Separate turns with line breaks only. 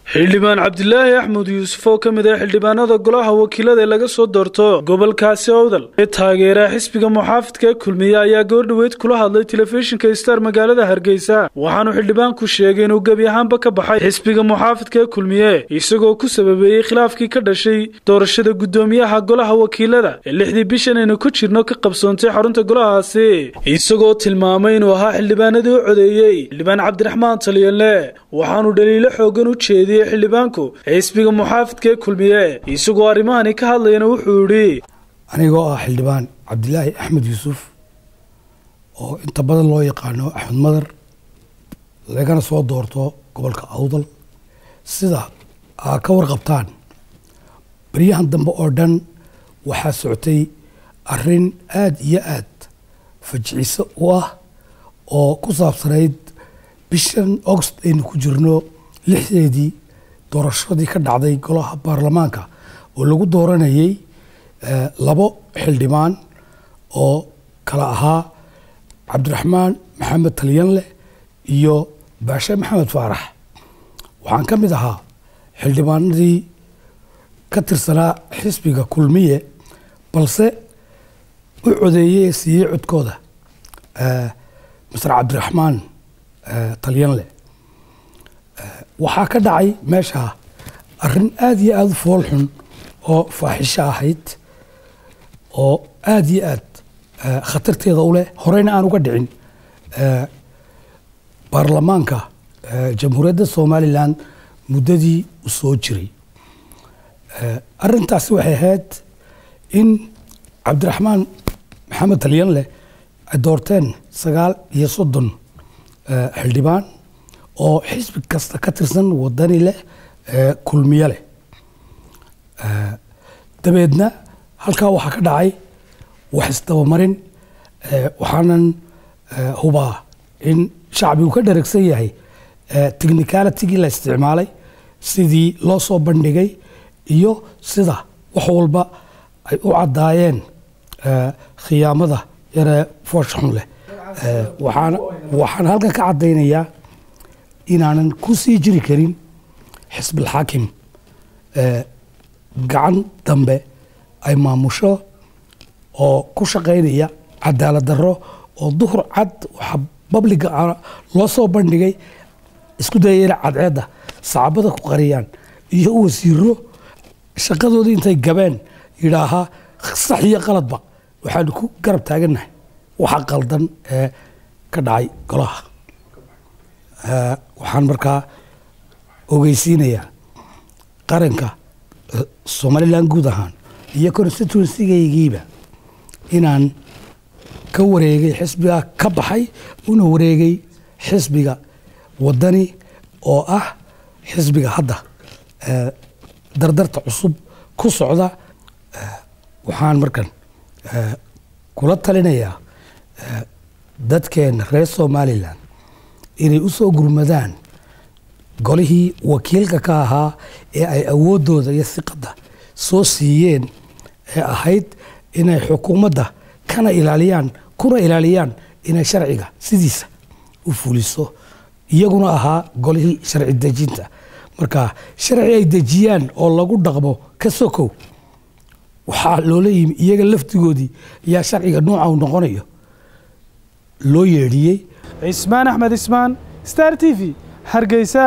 xildhibaan cabdilaahi axmed yuusuf oo ka mid ah xildhibaanada golaha wakiilada ee laga soo doorto gobolkaasi owdal ee taageera xisbiga muxaafidka ee kulmiye ayaa goordhoweyd kula hadlay telefishinka star magaalada hargeysa waxaanu xildhibaanku sheegay inuu gebi ahaanba ka baxay xisbiga muxaafidka ee kulmiye isagoo ku sababeeyey khilaafkii ka dhashay doorashada guddoomiyaha golaha wakiilada ee lixdii bishan aynu ku jirno ka qabsoontay xarunta golahaasi isagoo tilmaamay inuu ahaa xildhibaanadii u codeeyey xildhibaan cabdiraxmaan taliyale waxaanu dhaliilo xoogan u jeediyey xildhibaanku xisbiga muxaafidka ee kulmiye isagoo arrimahani ka hadlayana wuxuu yidhi
anigoo ah xildhibaan cabdilaahi axmed yuusuf oo inta badan loo yaqaano axmed madar lagana soo doorto gobolka awdal sida aa ka warqabtaan baryahan dambe oo dhan waxaa socotay arrin aada iyo aad fajiciso u ah oo ku saabsanayd bishan august aynu ku jirno lixdeedii doorashadii ka dhacday golaha baarlamaanka oo lagu dooranayay labo xildhibaan oo kala ahaa cabdiraxmaan maxamed talyanle iyo baashe maxamed faarax waxaan ka mid ahaa xildhibaanadii ka tirsanaa xisbiga kulmiye balse u codeeyey ee siiyey codkooda masar cabdiraxmaan talyanle waxaa ka dhacay meesha arrin aada iyo aada u fool xun oo faaxisho ahayd oo aada iyo aad khatarteeda u leh horeyna aan uga dhicin baarlamaanka jamhuuriyadda somalilan muddadii u soo jiray arrintaasi waxay ahayd in cabdiraxmaan maxamed talyanle ay doorteen sagaal iyo soddon xildhibaan oo xisbi kasta ka tirsan wadani leh kulmiye leh dabeedna halkaa waxaa ka dhacay wax isdabamarin waxaanan hubaa in shacbigu ka dharagsan yahay technicalitigii la isticmaalay sidii loo soo bandhigay iyo sida wax walba ay u caddaayeen khiyaamada yaree foosha xun leh waxaan halkan ka caddaynayaa inaanan ku sii jiri karin xisbilxaakim gacan dambe ay maamusho oo ku shaqaynaya cadaalad darro oo duhur cad waxaa babliga loo soo bandhigay isku dayayna cadceedda sacaabada ku qariyaan iyo wasiiro shaqadoodii intay gabeen yidhaahaa sax iyo qaladba waxaanu ku garab taagannahay waxa qaldan ee ka dhacay golaha waxaan markaa ogeysiinayaa qaranka somalilan guud ahaan iyo constituencygaygiiba inaan ka wareegay xisbiga ka baxay una wareegay xisbiga wadani oo ah xisbiga hadda dardarta cusub ku socda waxaan markan kula talinayaa dadkeena reer somalilan inay u soo gurmadaan golihii wakiilka ka ahaa ee ay awooddooda iyo siqadda soo siiyeen ee ahayd inay xukuumadda kana ilaaliyaan kuna ilaaliyaan inay sharciga sidiisa u fuliso iyaguna ahaa golihii sharci dejinta marka sharci ay dejiyaan oo lagu dhaqmo ka sokow waxaa loola yimi iyaga laftigoodii ayaa sharciga nuuca u noqonayo loo yeedhiyey
cismaan axmed ismaan star t v hargeysa